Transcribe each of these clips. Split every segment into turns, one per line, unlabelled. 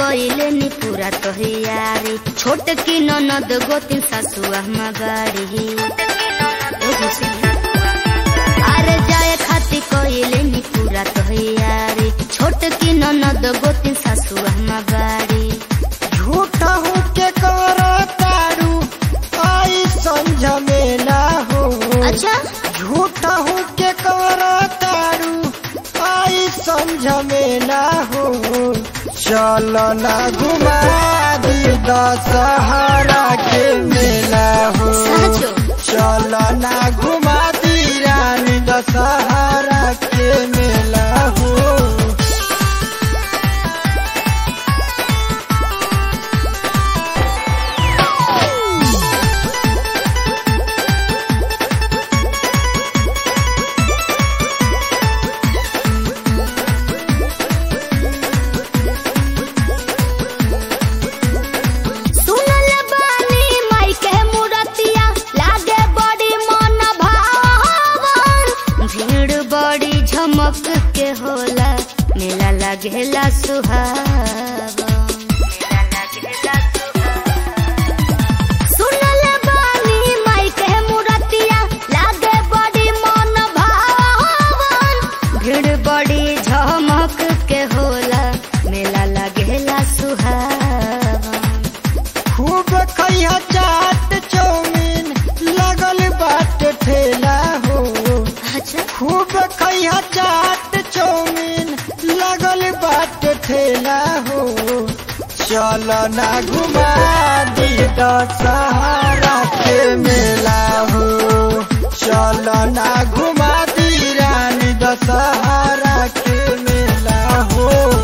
कइले नी पूरा तोहियारी छोट की ननद गोतिन सासुआ मगाड़ी अरे जाए खाती कइले नी पूरा तोहियारी छोट की ननद गोतिन सासुआ मगाड़ी
झूठा हूँ के कर तारू आई संझ में ना हो
अच्छा
झूठा हूँ के कर तारू आई समझ में ना हो चल ना घुमा दी दशहरा के मेला हो
साचो
चल ना घुमा दी रानी दशहरा के मेला हो
सुनल बानी माई के मूरतिया लागे बड़ी मन भावन भीड़ बड़ी झमक के होला मेला लागेला सुहावन सुनल बानी माई के मूरतिया लागे बड़ी मन भावन भीड़ बड़ी झमक के होला मेला लागेला सुहावन
खूब खैया चाट चौमीन लगल बाट ठेला हो
अच्छा
खूब खैया चाट चौमीन लगल बाट ठेला हो चल ना घुमा दी दशहरा के मेला हो चल ना घुमा दी रानी दशहरा के मेला हो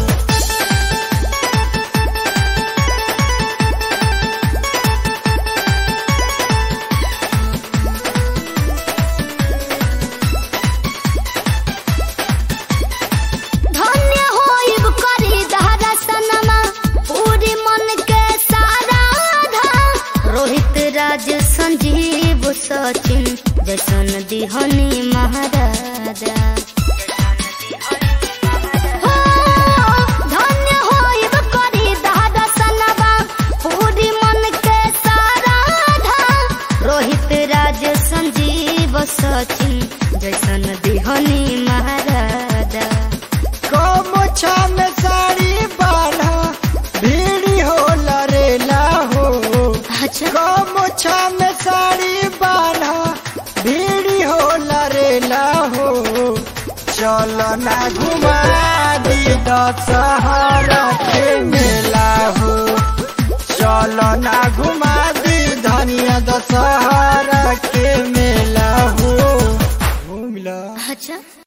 धन्य होइब करी दर्शनमा पूरी मन के सारा धा रोहित राज संजीव सचिन जैसन दिहनी महाराजा हो, धन्य होइब करी दर्शनमा पूरी मन के सारा धा रोहित राज संजीव सचिन जैसन दिहनी महाराजा
कमोछा में साड़ी बांधा भीड़ी हो लरेला हो
अच्छा
कमोछा में साड़ी बांधा भीड़ी हो लरेला हो चल ना घुमा दी दशहरा के मेला हो चल ना घुमा दी धनिया दशहरा